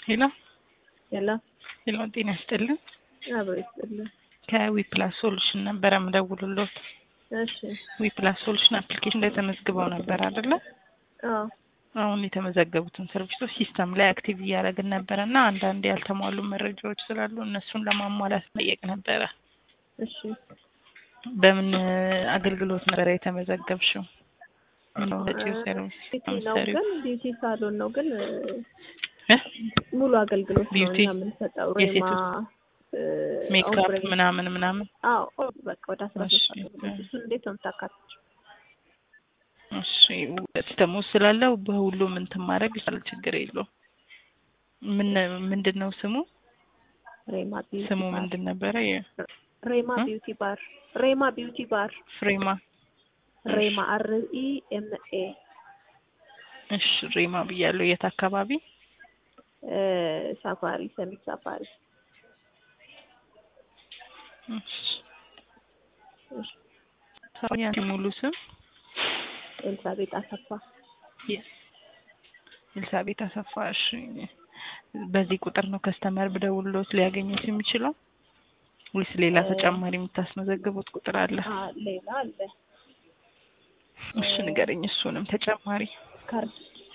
ሄሎ ሄሎ ሄሎ፣ ጤና ይስጥልን። አብሮ ይስጥልን። ከዊፕላስ ሶሉሽን ነበረ ምደውልሎት። እሺ ዊፕላስ ሶሉሽን አፕሊኬሽን ላይ ተመዝግበው ነበር አይደለ? አዎ አሁን የተመዘገቡትን ሰርቪሶች ሲስተም ላይ አክቲቭ እያደረግን ነበረ እና አንዳንድ ያልተሟሉ መረጃዎች ስላሉ እነሱን ለማሟላት ጠየቅ ነበረ። እሺ በምን አገልግሎት ነበረ የተመዘገብሽው? ምን ሰጪው ሰርቪስ ቢዩቲ ነው የምትሰሪው? ግን ቢዩቲ ሳሎን ነው ግን እ? ሙሉ አገልግሎት ነው ቢዩቲ? እኛ የምንሰጠው። ሬማ የሴቶች እ፣ ሜካፕ ኦምብሬ ምናምን ምናምን አዎ ኦ፣ በቃ ወደ አስራ ሶስት እሺ። አገልግሎት እሱን እንዴት ነው የምታካትችው? እሺ ሲስተሙ ስላለው በሁሉም እንትን ማድረግ ይችላል፣ ችግር የለውም። ምን ምንድን ነው ስሙ? ሬማ ቢዩቲ ስሙ ባር ምንድን ነበረ? የ- ሬማ እ? ቢዩቲ ባር ሬማ ቢዩቲ ባር ፍሬማ ሬማ አር ኢ ኤም ኤ እሺ ሬማ ብያለሁ። የት አካባቢ? እ፣ ሳፋሪ ሰሚት ሳፋሪ እሺ እሺ። ያንቺ ሙሉ ስም ኤልሳቤጥ አሰፋ ኤልሳቤት አሰፋ። እሺ በዚህ ቁጥር ነው ከስተመር ብደውልሎት ሊያገኙት የሚችለው ወይስ ሌላ እ- ተጨማሪ የምታስመዘግቡት ቁጥር አለ? አ፣ ሌላ አለ እሺ ንገረኝ፣ እሱንም ተጨማሪ ካርድ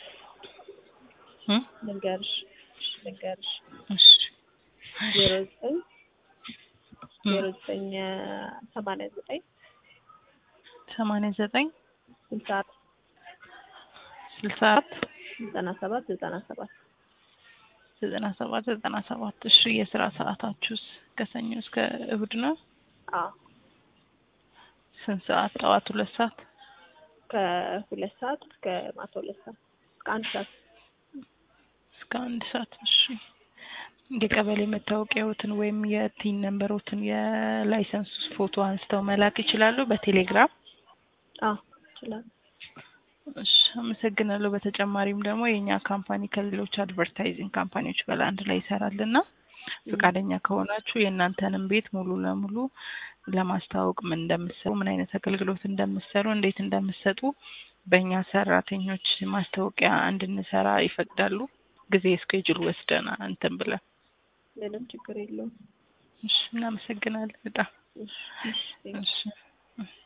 እ? ልንገርሽ ልንገርሽ እሺ ዜሮ ዘጠኝ እ፣ ዜሮ ዘጠኝ ሰማንያ ዘጠኝ ሰማንያ ዘጠኝ ስልሳ አራት ስልሳ አራት ዘጠና ሰባት ዘጠና ሰባት ዘጠና ሰባት ዘጠና ሰባት እሺ የስራ ሰዓታችሁስ ከሰኞ እስከ እሁድ ነው? አዎ ስንት ሰዓት? ጠዋት ሁለት ሰዓት ከሁለት ሰዓት እስከ ማታ ሁለት ሰዓት እስከ አንድ ሰዓት እስከ አንድ ሰዓት። እሺ የቀበሌ መታወቂያዎትን ወይም የቲን ነንበሮትን የላይሰንስ ፎቶ አንስተው መላክ ይችላሉ በቴሌግራም። አዎ ይችላል እሺ አመሰግናለሁ። በተጨማሪም ደግሞ የእኛ ካምፓኒ ከሌሎች አድቨርታይዚንግ ካምፓኒዎች ጋር አንድ ላይ ይሰራልና ፈቃደኛ ከሆናችሁ የእናንተንም ቤት ሙሉ ለሙሉ ለማስተዋወቅ ምን እንደምትሰሩ፣ ምን አይነት አገልግሎት እንደምትሰሩ፣ እንዴት እንደምትሰጡ በእኛ ሰራተኞች ማስታወቂያ እንድንሰራ ይፈቅዳሉ። ጊዜ እስኬጁል ወስደን እንትን ብለን ምንም ችግር የለውም እሺ እናመሰግናለን በጣም እሺ እሺ እሺ